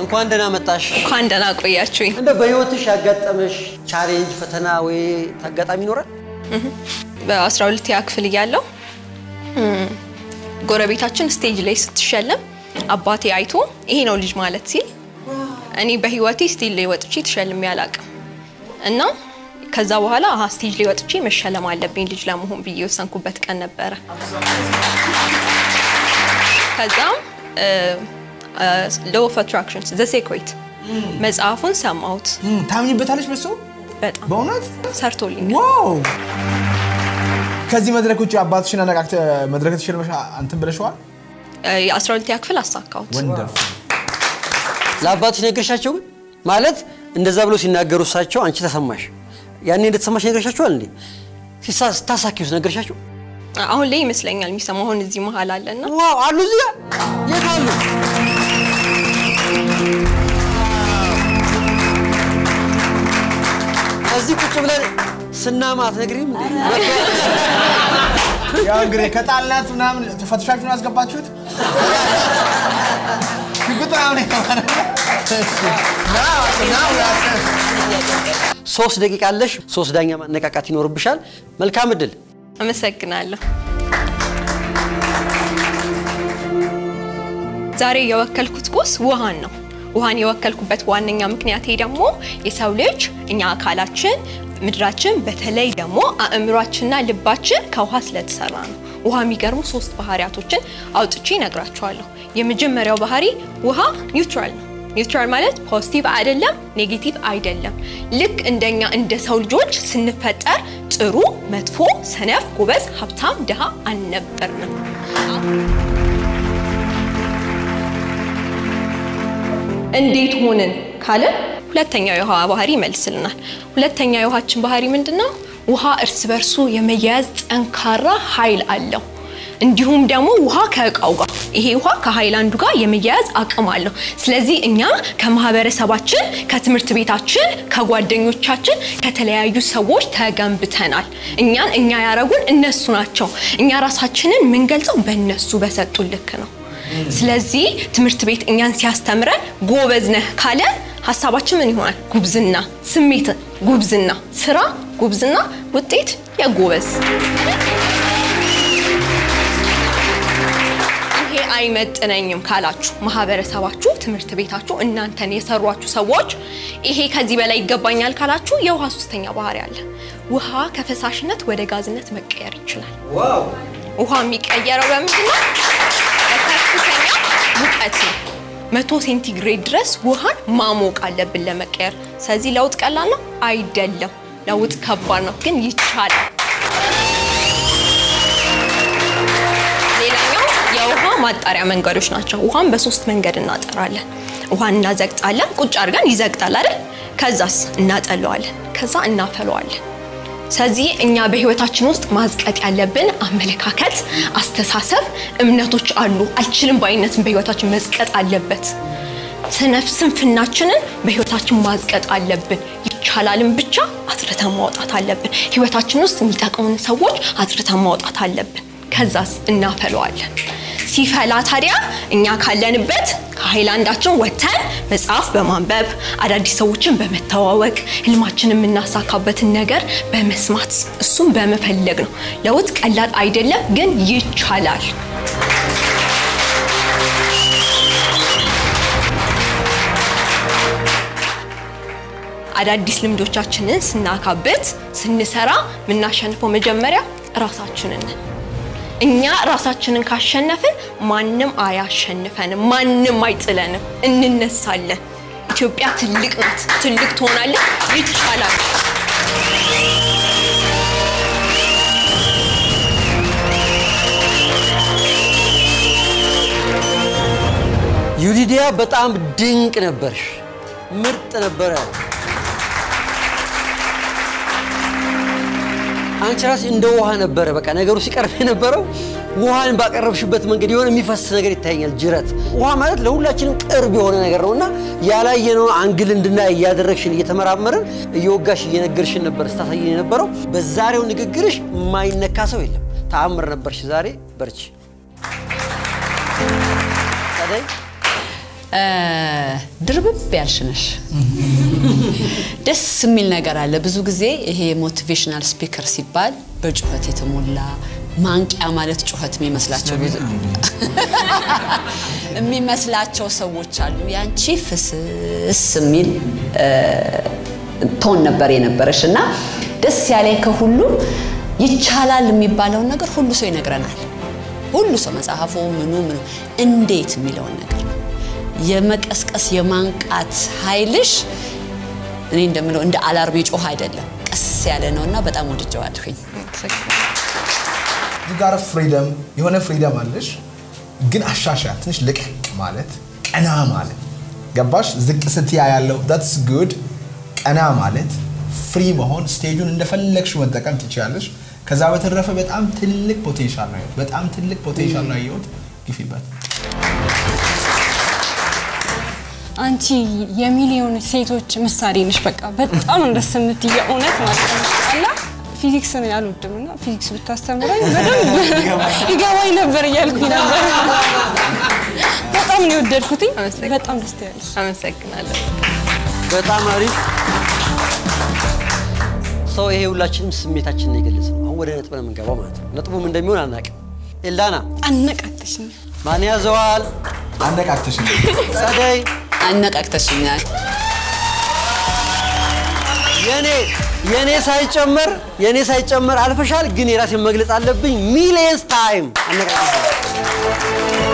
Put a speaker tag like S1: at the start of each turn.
S1: እንኳን ደህና መጣሽ።
S2: እንኳን ደህና ቆያችሁኝ።
S1: እንደ በህይወትሽ ያጋጠመሽ ቻሌንጅ፣ ፈተና ወይ አጋጣሚ ይኖራል?
S2: በአስራ ሁለተኛ ክፍል እያለሁ እም፣ ጎረቤታችን ስቴጅ ላይ ስትሸለም አባቴ አይቶ ይሄ ነው ልጅ ማለት ሲል እኔ በህይወቴ ስቴጅ ላይ ወጥቼ ተሸልሜ አላውቅም እና ከዛ በኋላ አሀ ስቴጅ ላይ ወጥቼ መሸለም አለብኝ ልጅ ለመሆን ብዬ የወሰንኩበት ቀን ነበረ። ከዛም ሎው ኦፍ አትራክሽን ዘ ሴክሬት መጽሐፉን ሰማሁት።
S3: ታምኝበታለች በሱ
S2: በጣም
S3: በእውነት
S2: ሰርቶልኛል።
S3: ዋው ከዚህ መድረክ ውጭ አባትሽን አነቃቅተ መድረክ ተሸልመሽ እንትን ብለሽዋል
S2: የአስራ ሁለተኛ ክፍል አሳካሁት።
S3: ወንደርፉል
S1: ለአባትሽ ነገርሻቸው? ግን ማለት እንደዛ ብሎ ሲናገሩ እሳቸው አንቺ ተሰማሽ? ያኔ እንደተሰማሽ ነገርሻቸዋል እንዴ? ሲሳ- ስታሳኪውስ ነገርሻቸው?
S2: አሁን ላይ ይመስለኛል የሚሰማ አሁን እዚህ መሀል አለና
S1: ዋው አሉ እዚህ ጋር የት አሉ? እዚህ ቁጭ ብለን ስናማት ነግሪም
S3: ያው እንግዲህ ከጣልናት ምናምን ፈትሻችሁን ያስገባችሁት ሽጉጥ ምናምን የተባለ
S1: ሶስት ደቂቃ አለሽ። ሶስት ዳኛ ማነቃቃት ይኖርብሻል። መልካም እድል።
S2: አመሰግናለሁ። ዛሬ የወከልኩት ቁስ ውሃን ነው። ውሃን የወከልኩበት ዋነኛ ምክንያቴ ደግሞ የሰው ልጅ እኛ አካላችን ምድራችን በተለይ ደግሞ አእምሯችንና ልባችን ከውሃ ስለተሰራ ነው። ውሃ የሚገርሙ ሶስት ባህሪያቶችን አውጥቼ እነግራችኋለሁ። የመጀመሪያው ባህሪ ውሃ ኒውትራል ነው። ኒውትራል ማለት ፖዚቲቭ አይደለም፣ ኔጌቲቭ አይደለም። ልክ እንደኛ እንደ ሰው ልጆች ስንፈጠር ጥሩ፣ መጥፎ፣ ሰነፍ፣ ጎበዝ፣ ሀብታም፣ ድሃ አልነበርንም። እንዴት ሆንን ካለን ሁለተኛው የውሃ ባህሪ ይመልስልናል። ሁለተኛው የውሃችን ባህሪ ምንድን ነው? ውሃ እርስ በርሱ የመያያዝ ጠንካራ ኃይል አለው። እንዲሁም ደግሞ ውሃ ከእቃው ጋር ይሄ ውሃ ከሃይላንዱ ጋር የመያያዝ አቅም አለው። ስለዚህ እኛ ከማህበረሰባችን፣ ከትምህርት ቤታችን፣ ከጓደኞቻችን፣ ከተለያዩ ሰዎች ተገንብተናል። እኛን እኛ ያረጉን እነሱ ናቸው። እኛ ራሳችንን የምንገልጸው በእነሱ በሰጡን ልክ ነው። ስለዚህ ትምህርት ቤት እኛን ሲያስተምረን ጎበዝ ነህ ካለ ሀሳባችን ምን ይሆናል? ጉብዝና፣ ስሜት ጉብዝና፣ ስራ ጉብዝና፣ ውጤት የጎበዝ ይሄ አይመጥነኝም ካላችሁ ማህበረሰባችሁ፣ ትምህርት ቤታችሁ፣ እናንተን የሰሯችሁ ሰዎች ይሄ ከዚህ በላይ ይገባኛል ካላችሁ የውሃ ሶስተኛ ባህሪ አለ። ውሃ ከፈሳሽነት ወደ ጋዝነት መቀየር ይችላል። ውሃ የሚቀየረው በምንድን ነው? በከፍተኛ ሙቀት ነው። መቶ ሴንቲግሬድ ድረስ ውሃን ማሞቅ አለብን ለመቀየር። ስለዚህ ለውጥ ቀላል ነው አይደለም። ለውጥ ከባድ ነው፣ ግን ይቻላል። ሌላኛው የውሃ ማጣሪያ መንገዶች ናቸው። ውሃን በሶስት መንገድ እናጠራለን። ውሃን እናዘግጣለን። ቁጭ አድርገን ይዘግጣል አይደል? ከዛስ እናጠለዋለን። ከዛ እናፈለዋለን። ስለዚህ እኛ በህይወታችን ውስጥ ማዝቀጥ ያለብን አመለካከት፣ አስተሳሰብ፣ እምነቶች አሉ። አልችልም ባይነትን በህይወታችን መዝቀጥ አለበት። ስነፍ ስንፍናችንን በህይወታችን ማዝቀጥ አለብን። ይቻላልን ብቻ አጽድተን ማውጣት አለብን። ህይወታችን ውስጥ የሚጠቅሙን ሰዎች አጽድተን ማውጣት አለብን። ከዛስ እናፈለዋለን። ሲፈላ ታዲያ እኛ ካለንበት ከሀይላንዳችን ወጥተን መጽሐፍ በማንበብ አዳዲስ ሰዎችን በመተዋወቅ ህልማችን የምናሳካበትን ነገር በመስማት እሱም በመፈለግ ነው። ለውጥ ቀላል አይደለም፣ ግን ይቻላል። አዳዲስ ልምዶቻችንን ስናካብት ስንሰራ የምናሸንፈው መጀመሪያ ራሳችንን ነን። እኛ ራሳችንን ካሸነፍን ማንም አያሸንፈንም፣ ማንም አይጥለንም፣ እንነሳለን። ኢትዮጵያ ትልቅ ናት፣ ትልቅ ትሆናለች፣ ይቻላል።
S1: ዩሊዲያ በጣም ድንቅ ነበርሽ፣ ምርጥ ነበረ። አንቺ ራስሽ እንደ ውሃ ነበረ በቃ ነገሩ ሲቀርብ የነበረው ውሃን ባቀረብሽበት መንገድ የሆነ የሚፈስ ነገር ይታየኛል። ጅረት ውሃ ማለት ለሁላችንም ቅርብ የሆነ ነገር ነው እና ያላየነውን አንግል እንድናይ እያደረግሽን እየተመራመርን እየወጋሽ እየነገርሽን ነበር ስታሳየን የነበረው። በዛሬው ንግግርሽ የማይነካ ሰው የለም። ተአምር ነበርሽ ዛሬ። በርቺ። ጸደይ
S4: እ፣ ድርብብ ያልሽ ነሽ። ደስ የሚል ነገር አለ። ብዙ ጊዜ ይሄ ሞቲቬሽናል ስፒከር ሲባል በጩኸት የተሞላ ማንቂያ ማለት ጩኸት የሚመስላቸው ብዙ የሚመስላቸው ሰዎች አሉ። ያንቺ ፍስስ የሚል እ፣ ቶን ነበር የነበረሽ እና ደስ ያለኝ ከሁሉ ይቻላል የሚባለውን ነገር ሁሉ ሰው ይነግረናል። ሁሉ ሰው መጽሐፉ ምኑ ምኑ እንዴት የሚለውን ነገር ነው የመቀስቀስ የማንቃት ኃይልሽ እኔ እንደምለው እንደ አላርም ጮህ አይደለም፣ ቀስ ያለ ነው እና በጣም ወድጀዋለሁኝ።
S3: እዚህ ጋር ፍሪደም የሆነ ፍሪደም አለሽ፣ ግን አሻሻ ትንሽ ልቅቅ ማለት ቀና ማለት ገባሽ? ዝቅ ስትያ ያለው ዳትስ ጉድ ቀና ማለት ፍሪ መሆን ስቴጁን እንደፈለግሽ መጠቀም ትችላለሽ። ከዛ በተረፈ በጣም ትልቅ ፖቴንሻል ነው ያየሁት። በጣም ትልቅ ፖቴንሻል ነው ያየሁት። ግፊበት።
S5: አንቺ የሚሊዮን ሴቶች ምሳሌ ነሽ። በቃ በጣም ነው ደስ የምትይ እውነት ማለት ነው። አላ ፊዚክስ ነው ያልወድም እና ፊዚክስ ብታስተምረኝ በደንብ ይገባኝ ነበር እያልኩኝ ነበር። በጣም ነው የወደድኩትኝ።
S2: አመሰግናለሁ።
S5: በጣም ደስ ያለሽ
S2: አመሰግናለሁ።
S1: በጣም አሪፍ ሰው። ይሄ ሁላችንም ስሜታችንን የገለጽ ነው። አሁን ወደ ነጥብ ነው የምንገባው ማለት ነው። ነጥቡም እንደሚሆን አናውቅም። ኤልዳና
S5: አነቃተሽኝ።
S1: ማን ያዘዋል?
S3: አነቃቅተሽ
S1: ጸደይ
S4: አነቃቅተሽኛል።
S1: የኔ የኔ ሳይጨመር የኔ ሳይጨመር አልፈሻል፣ ግን የራሴን መግለጽ አለብኝ። ሚሊየንስ ታይም አነቃቅተሻል።